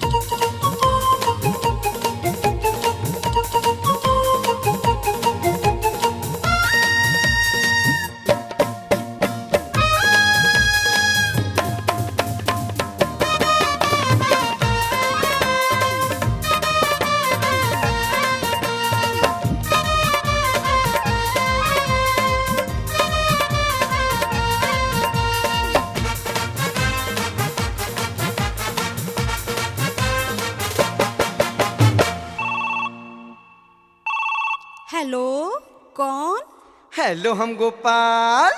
hello कौन hello हम Gopal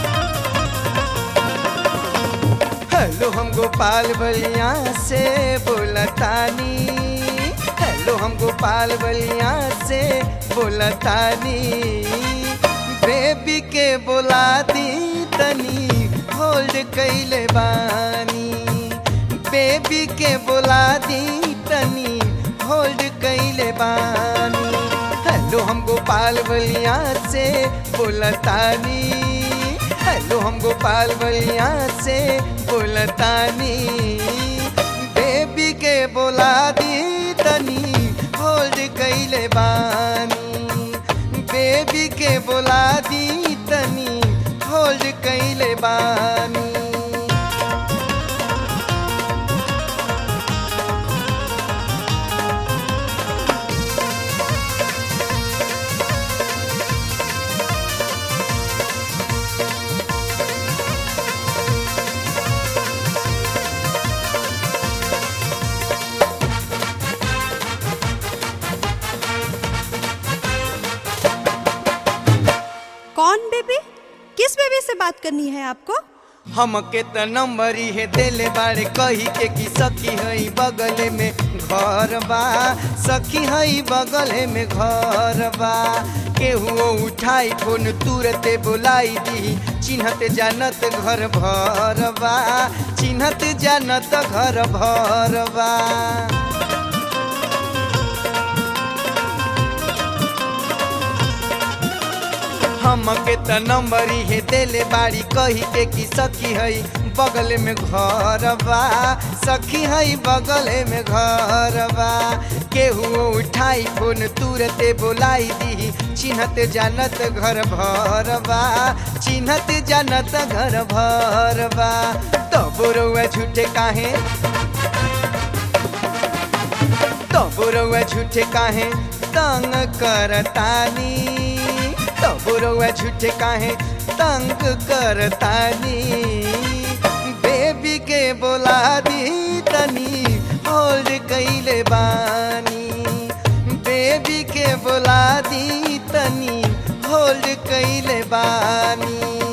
hello हम गोपाल बलिया से बोलतानी हेलो हम गोपाल बलिया से बोलतानी बेबी के बोला दी तनी होल्ड कैले बानी बेबी के बोला दी तनी होल्ड कैले बानी हेलो हम गोपाल बलिया से बोलतानी हेलो हम गोपाल बलिया से बोलतानी बेबी के बोला दी तनी होल्ड कैले बानी बेबी के बोला दी तनी होल्ड कैले बानी कौन बेबी किस बेबी से बात करनी है आपको हमके त नंबर है देले बारे कही के कि सखी हई बगल में घर बा सखी हई बगल में घर बा केहू उठाई फोन तुरते बुलाई दी चिन्हत जानत घर भर बा चिन्हत जानत घर भर बा हमके त नंबर है देले बाड़ी कही के कि सखी हई बगल में घर बा सखी हई बगल में घर बा केहू उठाई फोन तुरते बोलाई दी चिन्हत जानत घर भर बा चिन्हत जानत घर भर बा तब रउआ झूठे काहे तब रउआ झूठे काहे तंग करतानी तब रउआ झूठे काहे तंग करतानी बेबी के बोला दी तनी होल्ड कैले बानी बेबी के बोला दी तनी होल्ड कैले बानी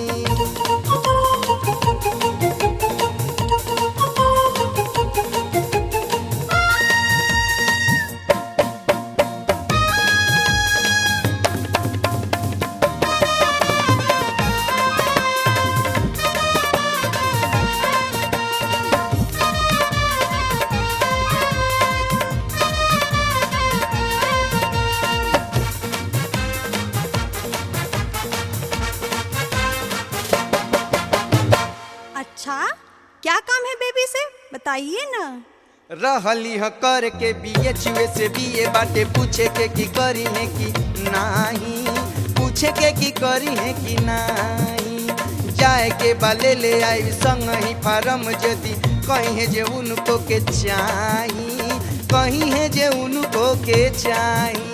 अच्छा क्या काम है बेबी से बताइए ना रहली ह कर के बीए चुए से बीए बाटे पूछे के की करी है कि नाही पूछे के की करी है कि नाही जाए के बाले ले आई संग ही फारम जदी कहीं है जे उनको के चाही कहीं है जे उनको के चाही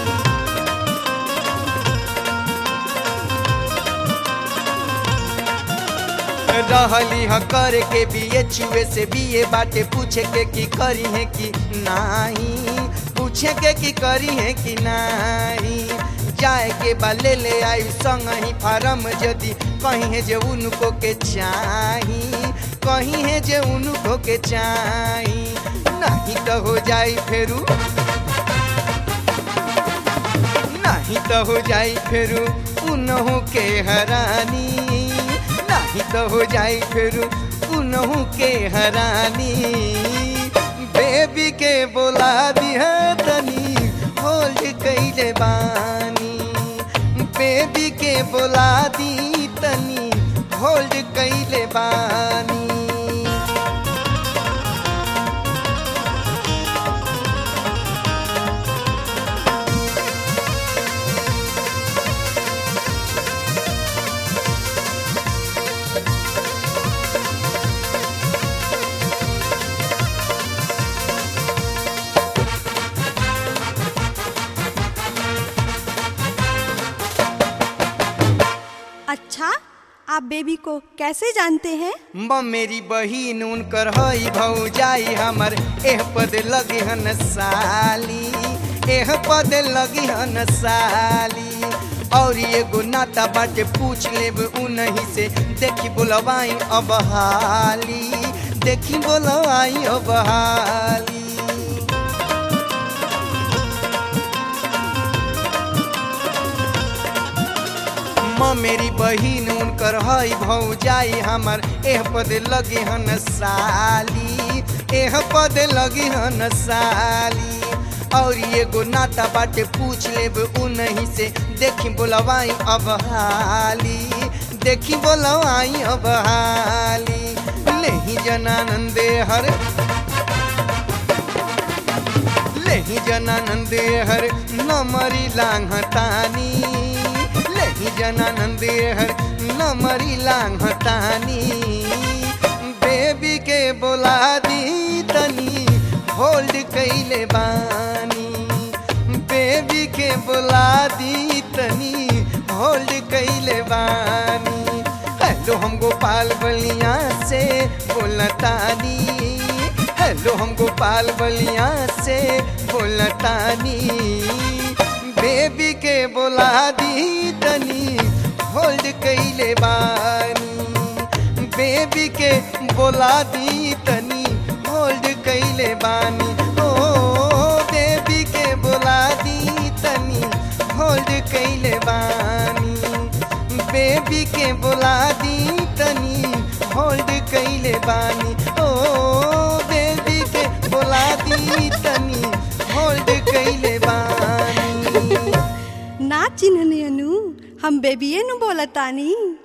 रहली ह कर के बीए चुए से बीए बाटे पूछे के की करी है कि नाही पूछे के की करी है कि नाही जाए के बाले ले आई संग ही फारम जदी कहीं है जे उनको के चाही कहीं है जे उनको के चाही नहीं तो हो जाई फेरू नहीं तो हो जाई फेरू उनहु के हरानी नहीं तो हो जाई फेरू उनहु के हरानी बेबी के बोला दिया तनी होल्ड कैले बानी बेबी के बोला दी तनी होल्ड कैले बानी आप बेबी को कैसे जानते हैं म मेरी बहिन उनकर हई भौजाई हमर एह पद लगी हन साली एह पद लगी हन साली और एगो नाता बाटे पूछ लेब उनही से देखी बोलवाई अब हाली देखी बोलवाई अब हाली म मेरी बहिन उनकर हई भौजाई हमर एह पद लगी हन साली एह पद लगी हन साली और एगो नाता बाटे पूछ लेब उनही से देखी बोलवाई अब हाली देखी बोलवाई अब हाली लेही जनानंदे हर लेही जनानंदे हर नमरी लांघतानी लेही जनानंदे हर नमरी लांघतानी बेबी के बोला दी तनी होल्ड कैले बानी बेबी के बोला दी तनी होल्ड कैले बानी हेलो हम गोपाल बलिया से बोलतानी हेलो हम गोपाल बलिया से बोलतानी बेबी के बोला दी तनी होल्ड कैले बानी बेबी के बोला दी तनी होल्ड कैले बानी ओ बेबी के बोला दी तनी होल्ड कैले बानी बेबी के बोला दी तनी होल्ड कैले बानी ओ बेबी के बोला दी तनी होल्ड कैले बानी ना चिन्हने अनु हम बेबिए नु बोलतानी